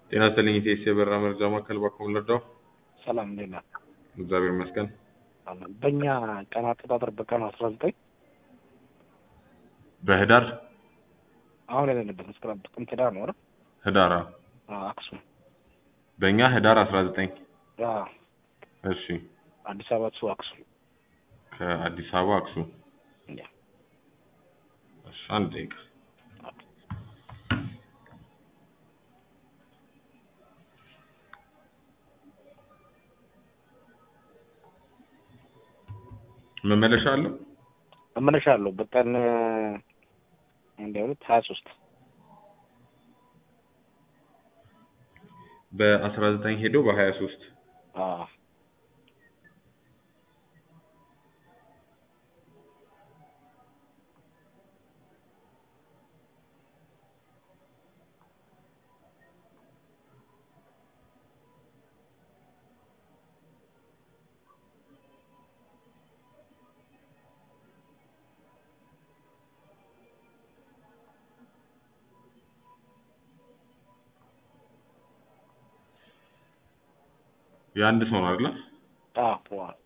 ጤና ይስጥልኝ ኢቴስ የበራ መረጃ ማዕከል ባኮም ልርዳው? ሰላም እንዴት ነህ? እግዚአብሔር ይመስገን። አለን። በእኛ ቀን አቆጣጠር በቀኑ አስራ ዘጠኝ በህዳር አሁን ያለንበት መስከረም ጥቅምት ህዳር ነው አይደል? ህዳር አዎ። አዎ፣ አክሱም በእኛ ህዳር አስራ ዘጠኝ አዎ፣ እሺ አዲስ አበባ እሱ አክሱም ከአዲስ አበባ አክሱም ያ እሺ አንድ ደቂቃ መመለሻ አለው መመለሻ አለው በቀን አንድ ሁለት ሀያ ሶስት በአስራ ዘጠኝ ሄዶ በሀያ ሶስት አዎ የአንድ ሰው ነው አይደለ? አዎ ዋው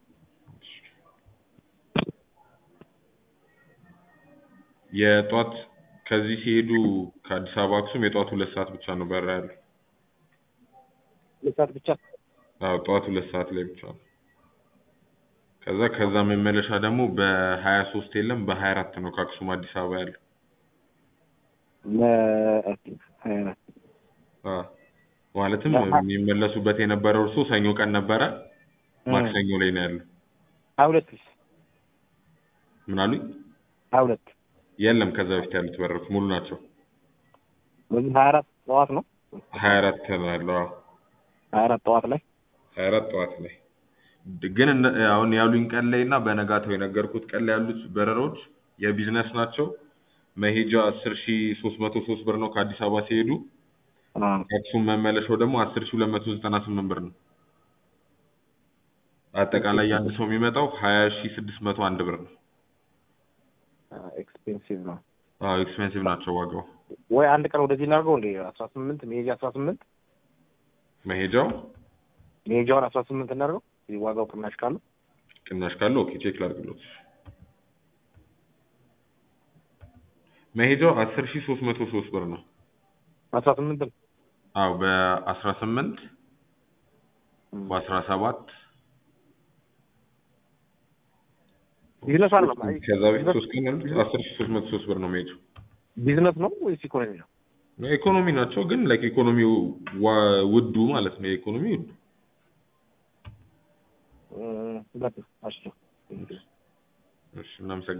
የጧት ከዚህ ሲሄዱ ከአዲስ አበባ አክሱም የጧት ሁለት ሰዓት ብቻ ነው በራ ያለው። ሁለት ሰዓት ብቻ አዎ ጠዋት ሁለት ሰዓት ላይ ብቻ ነው። ከዛ ከዛ መመለሻ ደግሞ በሀያ ሶስት የለም በሀያ አራት ነው ከአክሱም አዲስ አበባ ያለው። ለ- አዎ ማለትም ለሀ- የሚመለሱበት የነበረው እርሶ ሰኞ ቀን ነበረ፣ ማክሰኞ ላይ ነው ያለው። ሀያ ሁለት ምን አሉኝ? ሀያ ሁለት የለም ከዛ በፊት ያሉት በሮች ሙሉ ናቸው። በዚህ ሀያ አራት ጠዋት ነው ሀያ አራት ነው ያለው። አዎ ሀያ አራት ጠዋት ላይ ሀያ አራት ጠዋት ላይ ድ- ግን እነ- አሁን ያሉኝ ቀን ላይ እና በነጋታው የነገርኩት ቀን ላይ ያሉት በረራዎች የቢዝነስ ናቸው። መሄጃ አስር ሺ ሶስት መቶ ሶስት ብር ነው ከአዲስ አበባ ሲሄዱ አዎ ከአክሱም መመለሻው ደግሞ አስር ሺ ሁለት መቶ ዘጠና ስምንት ብር ነው። አጠቃላይ የአንድ ሰው የሚመጣው ሀያ ሺ ስድስት መቶ አንድ ብር ነው። ኤክስፔንሲቭ ነው አዎ ኤክስፔንሲቭ ናቸው ዋጋው። ወይ አንድ ቀን ወደዚህ እናድርገው እንዴ አስራ ስምንት መሄጃ አስራ ስምንት መሄጃው መሄጃውን አስራ ስምንት እናድርገው እዚህ ዋጋው ቅናሽ ካለው ቅናሽ ካለው ኦኬ ቼክ ላድርግሎት። መሄጃው አስር ሺ ሶስት መቶ ሶስት ብር ነው። አስራ ስምንት ነው አዎ በአስራ ስምንት በአስራ ሰባት ቢዝነስ አለ ከዛ በፊት ሶስት ቀን ያሉት አስር ሺ ሶስት መቶ ሶስት ብር ነው መሄጃው። ቢዝነስ ነው ወይስ ኢኮኖሚ ነው? ኢኮኖሚ ናቸው ግን ላይክ ኢኮኖሚው ዋ- ውዱ ማለት ነው። የኢኮኖሚ ውዱ ሁለት ነው። እሺ እሺ እናመሰግናለን።